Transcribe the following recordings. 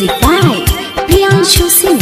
Music by Priyanshu Singh.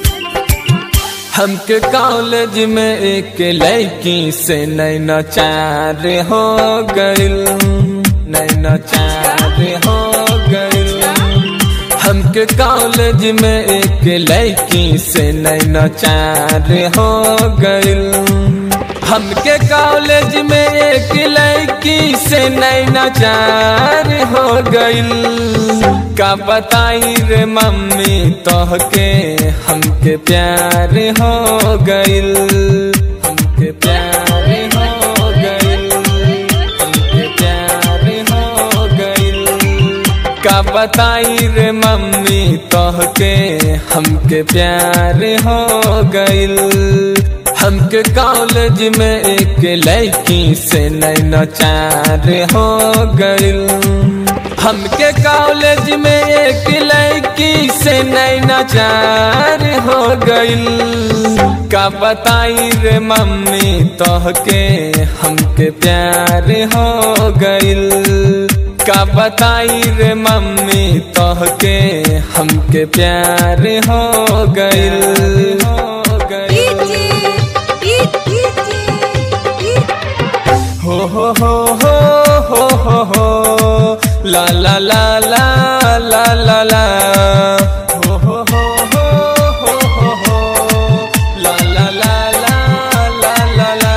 हमके college में एक लड़की से नैना चार हो गइल नैना चार हो गइल हमके कॉलेज में एक लड़की से नैना चार हो गइल हमके कॉलेज में एक लड़की से नैना चार हो गइल का बताई रे मम्मी तोहके हमके प्यार हो गइल हमके प्यार हो गइल हमके प्यार हो गइल का बताई रे मम्मी तोहके हमके प्यार हो गइल हमके कॉलेज में एक लड़की से नैना चार हो गइल हमके कॉलेज में एक लड़की से नैना चार हो गइल का बताई रे मम्मी तोहके हमके प्यार हो गइल का बताई रे मम्मी तोहके हमके प्यार हो गइल हो गइल हो हो हो हो हो हो हो ला ला ला ला ला ला ला हो हो हो हो हो हो हो ला ला ला ला ला ला ला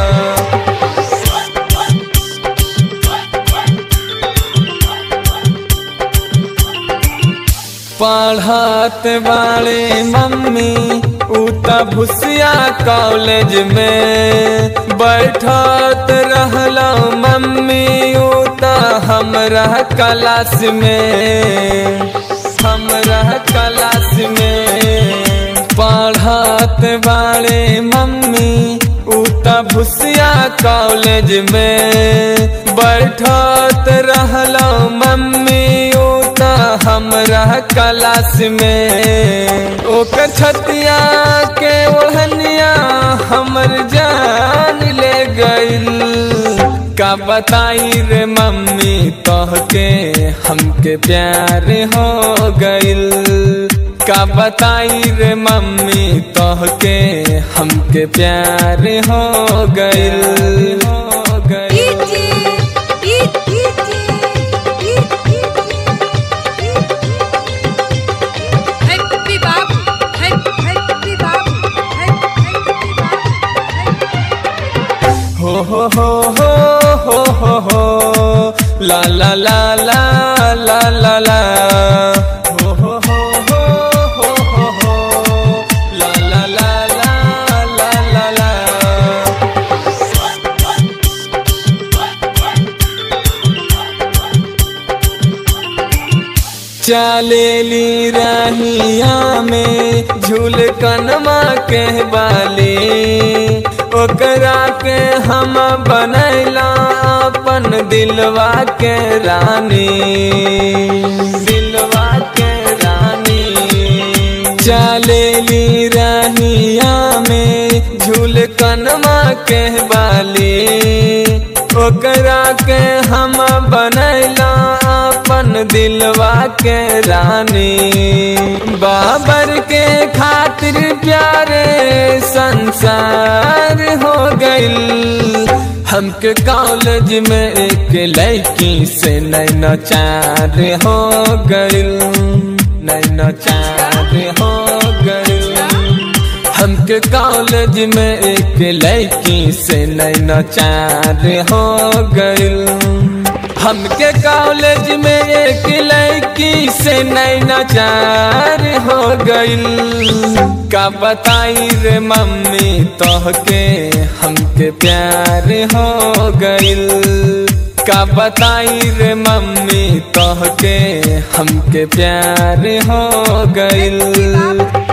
पढ़त वाले मम्मी उता भुसिया कॉलेज में बैठत रहला मम्मी उता हमरा क्लास में हमरा क्लास में पढ़त वाले मम्मी उता भुसिया कॉलेज में बैठत रहला मम्मी उता हमरा क्लास में ओकर छतिया के ओढ़निया हमर जान ले गइल का बताई रे मम्मी तोहके हमके प्यार हो गइल का बताई रे मम्मी तोहके हमके प्यार हो गइल हो गइल Happy Babu, Happy Happy Babu, Happy Happy Babu. हो हो हो हो हो हो हो ला ला ला ला ला ला ला हो हो हो हो हो हो हो ला ला ला ला ला ला ला चलेली रहिया में झूल कनमा के बाली ओकरा के हम बनैला अपन दिलवा के रानी दिलवा के रानी चलेली रहिया में झूल कनमा के बाली ओकरा के हम बनैला अपन दिलवा के रानी बाबर के खातिर प्यारे संसार हो गइल हमके कॉलेज में एक लड़की से नैना चार हो गइल नैना चार हो गइल हमके कॉलेज में एक लड़की से नैना चार हो गइल हमके कॉलेज में एक लड़की से नैना चार हो गइल का बताई रे मम्मी तोहके हमके प्यार हो गइल का बताई रे मम्मी तोहके हमके प्यार हो गइल